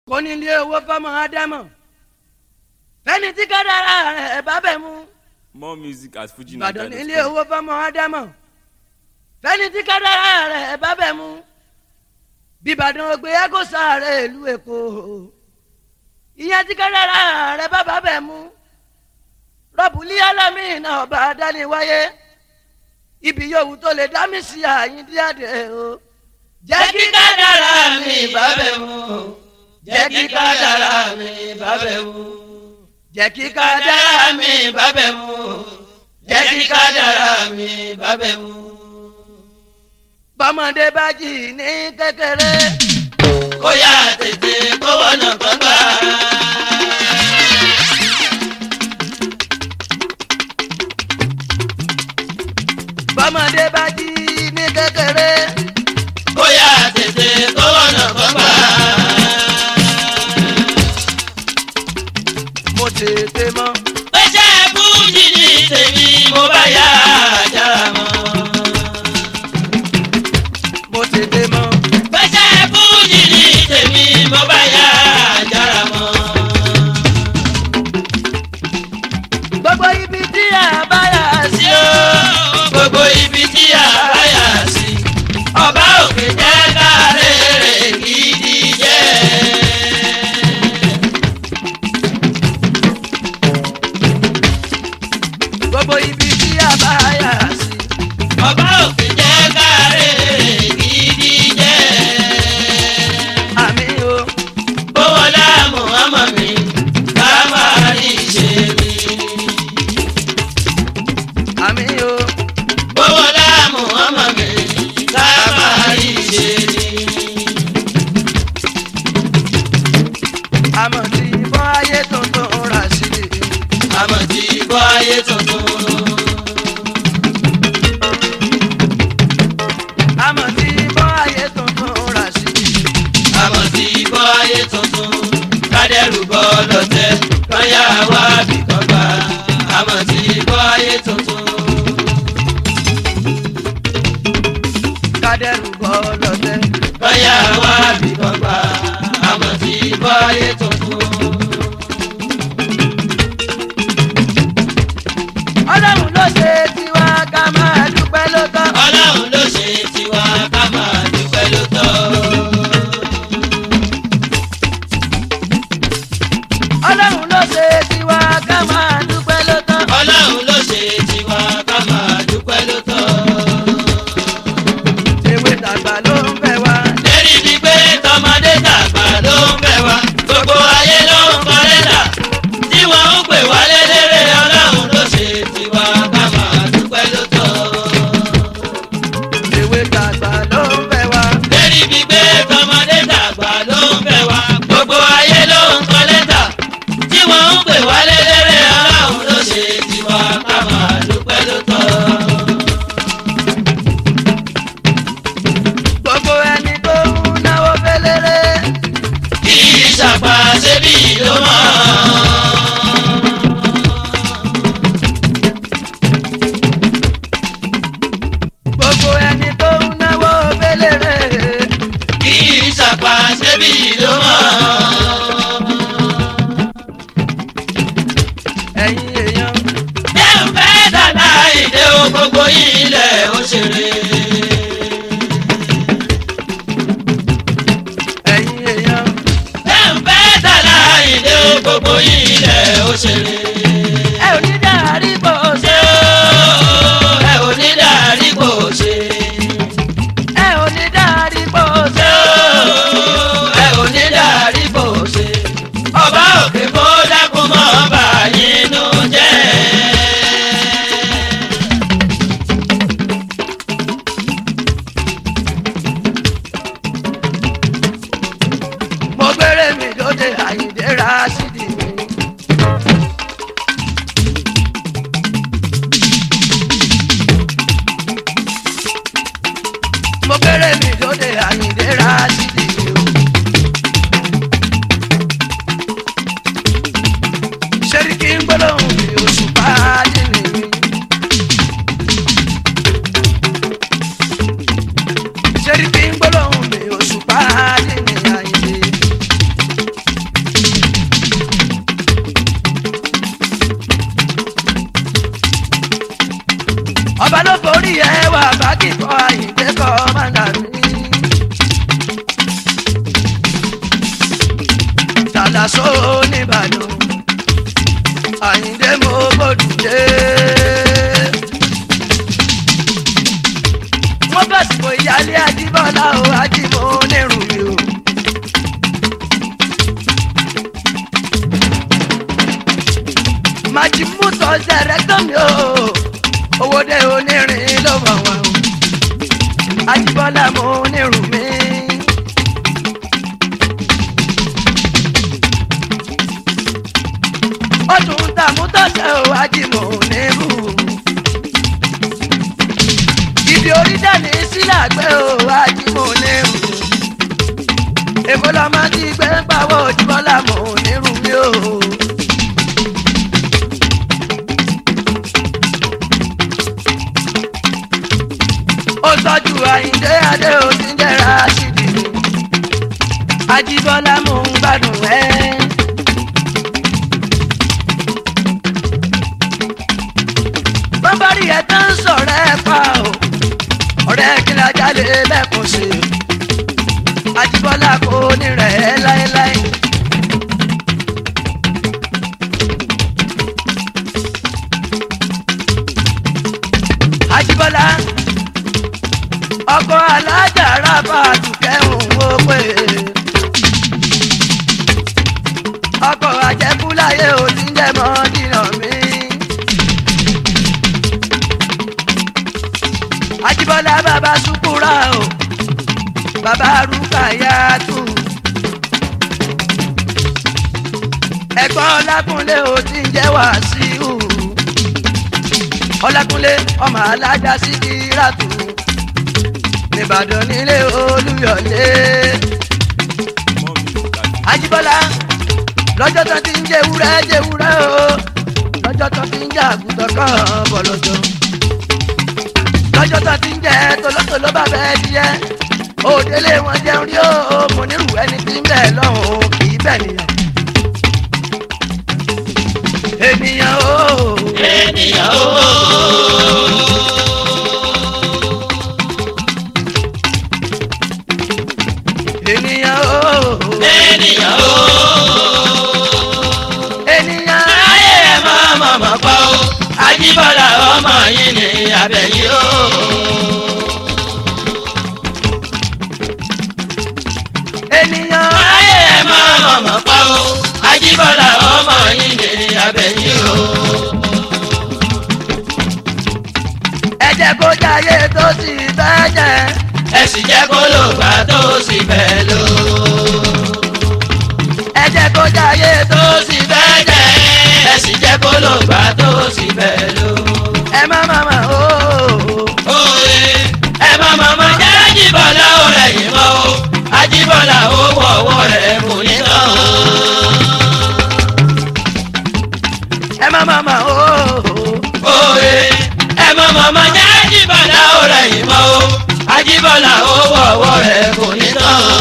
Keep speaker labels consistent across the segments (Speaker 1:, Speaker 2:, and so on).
Speaker 1: kò ní ilé owó fọmọ ádámọ̀ fẹ́ni tí kádàrá rẹ̀ bá bẹ̀ mú
Speaker 2: more music at fuji
Speaker 1: ìbàdàn ní ilé owó fọmọ ádámọ̀ fẹ́ni tí kádàrá rẹ̀ bá bẹ̀ mú bíbàdàn ògbé ẹgọ́sà rẹ̀ ìlú èkó ìyẹn tí kádàrá rẹ̀ bá bá bẹ̀ mú rọ́bùlí alámìnà ọba adániwáyé ibi yòówù tó lè dá mi sí àyíndí àdé o jẹ́ kí kádàrá mi bá bẹ̀ mú jẹ́ kí kádàrá mi bá bẹ̀ mú jẹ́ kí kádàrá mi bá bẹ̀ mú jẹ́ kí kádàrá mi bá bẹ̀ mú. bọ́mọdé bá jì ní kékeré kó yá tètè kó wọnà gbọ́ngbà. bọ́mọdé bá jí ní kékeré. bóyá tètè kó wọnà gbọ́ngbà. mo tètè mọ̀. pẹ́sẹ́ fújì ní tèmi mo bá yá àjàrà mọ́. mo tètè mọ̀. pẹ́sẹ́ fújì ní tèmi mo bá yá àjàrà mọ́. gbogbo ibi tí a bá yà sí o gbogbo ibi tí a bá yà sí ọba òkè jẹ́ kárẹ̀ gidi jẹ́. gbogbo ibi tí a bá yà sí ọba òkè jẹ́ kárẹ̀ gidi jẹ́. àmì o bówọlá muhammad mi ká máa rí ṣe mi. àmì o bówọlá muhammad mi ká máa rí ṣe mi. àmọ̀ tí bọ́ ayé tuntun rà sí i. àmọ̀ tí bọ́ ayé tuntun. àmọ̀ tí bọ́ ayé tuntun rà sí i. àmọ̀ tí bọ́ ayé tuntun. kádẹ́rù bọ́ lọ́tẹ̀ kọ́yà wá bí kọ́gbà. àmọ̀ tí bọ́ ayé tuntun. kádẹ́rù bọ́ lọ́tẹ̀ kọ́yà wá bí kọ́gbà. àmọ̀ tí bọ́ ayé tuntun. ọlọ́run ló ṣe tiwa ká máa dúpẹ́ ló tọ́. ọlọ́run ló ṣe tiwa ká máa dúpẹ́ ló tọ́. ọlọ́run ló ṣe tiwa ká máa dúpẹ́ ló tọ́. ọlọ́run ló ṣe tiwa ká máa dúpẹ́ ló tọ́. ewé tàgbà ló ń bẹ̀ wá. lérí bíi pé tọmọdé tàgbà ló ń bẹ̀ wá. gbogbo ayé ló ń kọ́ lẹ́tà tí wọ́n ń pè wá lélẹ́rẹ́ ọlọ́run ló ṣe tiwa ká máa dúpẹ́ ló tọ́. ewé tàgbà ló ń bẹ̀ wá. lérí bíi pé tọmọdé tàgbà ló ń bẹ̀ wá. gbogbo ayé ló ń kọ́ lẹ́tà tí wọ́n ń pè wá lélẹ́rẹ́ ọlọ́run ló ṣe tiwa ká máa dúpẹ́ ló tọ́. gbogbo ẹni tó ń náwó fẹ́lẹ́rẹ́. kì í ṣàpá ṣébí ló mọ̀. gbogbo ẹni tó ń náwó fẹ́lẹ́rẹ́. kì í ṣàpá ṣébí ló mọ̀. ẹ̀yin èèyàn. ẹ ń fẹ́ dàda ìdè o gbogbo ilẹ̀ òṣèré. ẹ̀yin èèyàn. ẹ ń fẹ́ dàda ìdè o gbogbo ilẹ̀ òṣèré. ẹ ò ní dàrí bò ṣe o. ẹ ò ní dàrí bò ṣe. ẹ ò ní dàrí bò ṣe o. ẹ ò ní dàrí bò ṣe. ọba òkè kó dákun mọ́ ọba yín nù jẹ́. mo gbére mi lóde àyíndé rásídì mi. mo gbére mi lóde àyíndé rásídì mi. ṣẹ́ríkì ń gbólóhùn mi oṣù pàdé mi. ṣẹ́ríkì ń gbólóhùn mi oṣù pàdé mi àyíndé. àlàsó nìbàdàn àyíndé mo gbòdùdé. wọ́n fẹ̀sùn ìyáálé ajíbọ́lá o ajímọ̀ onírùn mi o. màjìmú tọ́ sẹ̀rẹ̀tọ̀ mi o owó dé onírin ló mọ̀ wọ́n o. ajíbọ́lá mo onírùn mi. ọdún tààmú tọ́sẹ̀ o ajímọ̀ onírù. ibi orí dání sílẹ̀ àgbẹ̀ o ajímọ̀ onírù. èkó lọ́mọ ti gbé ń pawọ́ ojúbọ́lá mọ̀ onírù mi o. ó tọ́jú àyíndé adé ó ti ń jẹ́ra síbi. ajíbọ́lá mò ń gbádùn ẹ́. bọ́bárí ẹ̀ tán ń sọ̀rọ̀ ẹ̀ pa o ọ̀rẹ́ kí la jalè lẹ́kùn sí i Àjíbọ́lá kò ní rẹ̀ ẹ́ láéláé. Àjíbọ́lá ọkọ̀ alájà rábà dùkẹ́hùn ó pè é ọkọ̀ àjẹkúláyé ò ní jẹ́ mọ́ dínà mí. Àjíbọ́lá bàbá sùkúrà o bàbá rúkàyàtù ẹ̀gbọ́n ọlákúnlé ò ti ń jẹ́ wàásíù ọlákúnlé ọmọ alájà sí kíràtù nìbàdàn nílé olúyọ̀lé
Speaker 2: More music at Fuji.
Speaker 1: Àjíbọ́lá lọ́jọ́ tó ti ń jẹ́ ewúrẹ́ jẹ́ ewúrẹ́ o lọ́jọ́ tó ti ń jẹ́ àgùntàn kan bọ̀lọ́jọ́ lọ́jọ́ tó ti ń jẹ́ tolótoló bá bẹ́ẹ̀ díẹ̀ òdélé wọn jẹun rí o mo nírú ẹni tí ń bẹ̀ lọ́hùn kì í bẹ̀ nìyàn. ènìyàn o
Speaker 3: ènìyàn ó
Speaker 1: ènìyàn o
Speaker 3: ènìyàn ó
Speaker 1: ènìyàn
Speaker 3: ayé ẹ̀ máa mọ̀mọ́ pa ó Àjíbọ́lá ọmọ yìí ní abẹ́yìn ó.
Speaker 1: ènìyàn
Speaker 3: ayé ẹ̀ máa mọ̀mọ́ pa ó Àjíbọ́lá ọmọ yìí ní abẹ́yìn ó.
Speaker 1: ẹ jẹ́ kó jayé tó sì fẹ́ jẹ́
Speaker 3: ẹ sì jẹ́ kó lò gbà tó sì fẹ́ lò.
Speaker 1: ẹ jẹ́ kó jayé tó
Speaker 3: tó sì fẹ́ jẹ́ ẹ sì jẹ́ kó lò gbà tó sì fẹ́ lò.
Speaker 1: ẹ má má má o
Speaker 3: Oye, ẹ má má má jẹ́ Àjíbọ́lá ó rẹ̀ yìí mọ́ o Àjíbọ́lá ó wọ̀ ọwọ́ rẹ̀ kò ní tán o.
Speaker 1: ẹ má má má o
Speaker 3: Oye, ẹ má má má jẹ́ Àjíbọ́lá ó rẹ̀ yìí mọ́ o Àjíbọ́lá ó wọ̀ ọwọ́ rẹ̀ kò ní tán o.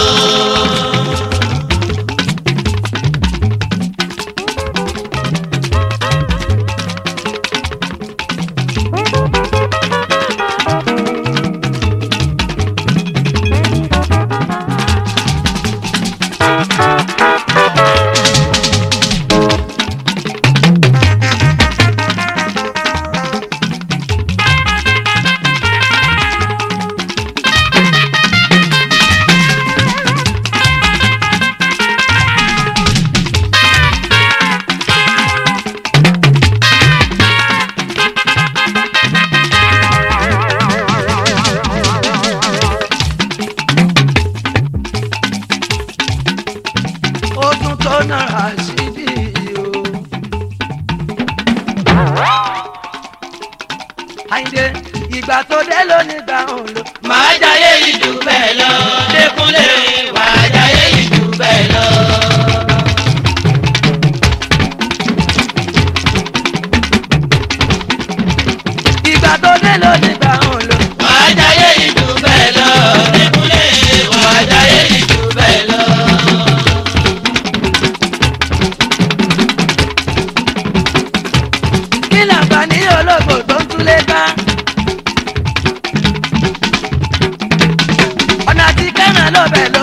Speaker 1: ó tún tó náírà sídì o. Àyìndé ìgbà tó dé lónìí gbà ń lò.
Speaker 3: Màá jayé ìjù bẹ́ẹ̀ lọ, Dékúnlé, màá jayé ìjù bẹ́ẹ̀ lọ.
Speaker 1: ìgbà tó dé lónìí gbà ń lò.
Speaker 3: Màá jayé ìjù bẹ́ẹ̀ lọ, Dékúnlé, màá jayé ìjù bẹ́ẹ̀ lọ.
Speaker 1: kí làǹfààní olóògbò tó ń túlé ká. ọ̀nà àti kẹ́ràn ló bẹ̀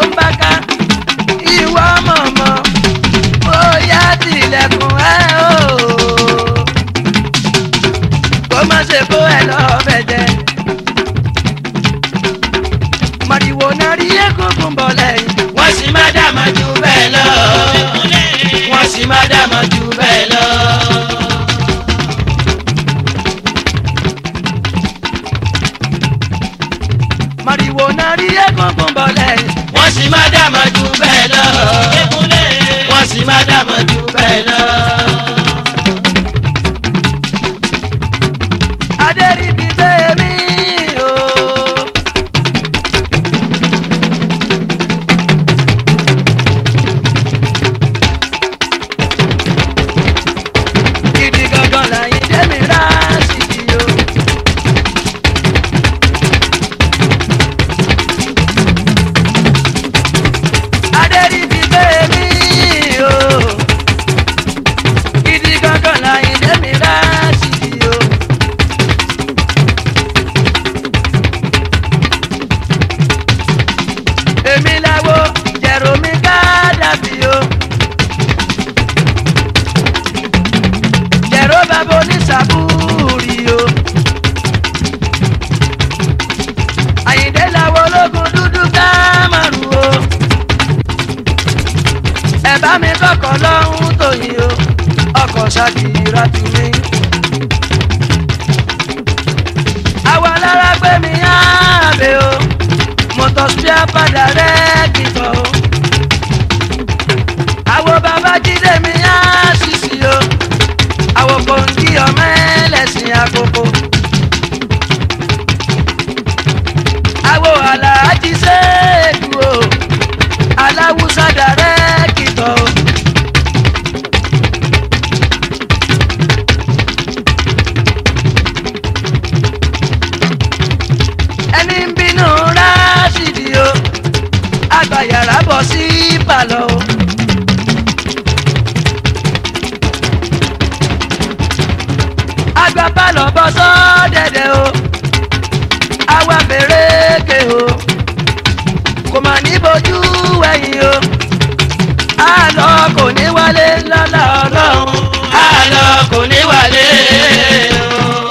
Speaker 1: bá mi kọ́kọ́ lọ́hún tòyìn o ọkọ̀ ṣàkìrà tù mí. àwa lára gbé mi ààbè o mọ̀tò spíà padà rẹ̀ kìtọ̀ o. àwo bàbá jíde mi á ṣìṣì o àwo kòǹgì ọmọ ẹlẹ́sìn àkókò. àwo aláàjì ṣèdú o aláwùsá dàrẹ́ kìtọ̀ o. ẹni ń bínú ráṣìdì o àgbàyàrá bọ̀ sí pàlọ́ o. àgbà pàlọ́ bọ́ sọ́dẹ̀dẹ̀ o àwa fèrèkè o kò mà ní bojú wẹ̀yìn o àlọ́ kò ní wálé lọ́la ọlọ́run
Speaker 3: àlọ́ kò ní wálé o.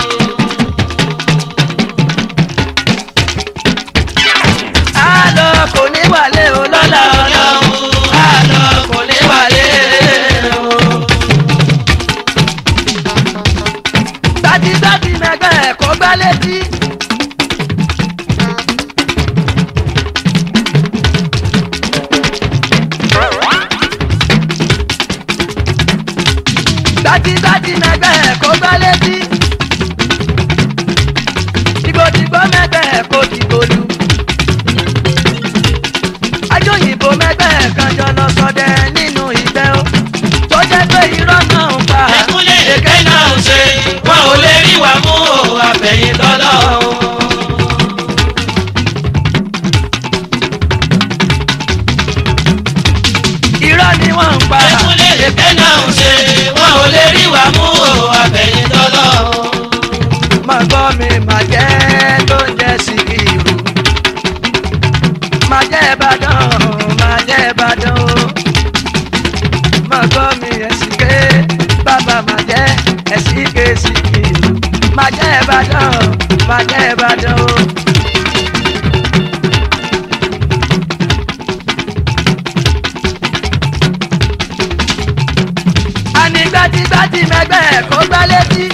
Speaker 1: àlọ́ kò ní wálé o lọ́la ọlọ́run.
Speaker 3: àlọ́ kò ní wálé o.
Speaker 1: gbájígbájí mẹgbẹ́ ẹ̀kọ́ gbá létí. gbájígbájí mẹgbẹ́ ẹ̀kọ́ gbá létí. dìgbòdìgbò mẹgbẹ́ ẹ̀kọ́ dìgbòlù. ajóyìnbó mẹgbẹ́ ẹ̀kanjọ lọ sọdẹ nínú ìgbẹ́ o. tó jẹ́ pé irọ́ náà ń pa.
Speaker 3: ẹkúnlé èké náà ń ṣe wọn ò lè rí wa mú o àfẹ̀yìn tọ́lọ́ o.
Speaker 1: irọ́ ni wọ́n ń pa.
Speaker 3: ẹkúnlé èké náà ń ṣe wọn ò lè rí wa mú o àfẹ̀yìn tọ́lọ́ o.
Speaker 1: máa gbọ́ mi máa jẹ́ tó ń jẹ́ síkìrù. máa jẹ́ ìbàdàn máa jẹ́ ìbàdàn o. máa gbọ́ mi ẹ̀sìnké bàbá máa jẹ́ ẹ̀sìnké síkìrù. máa jẹ́ ìbàdàn máa jẹ́ ìbàdàn o. àní gbájígbájí mẹgbẹ́ kó gbá létí.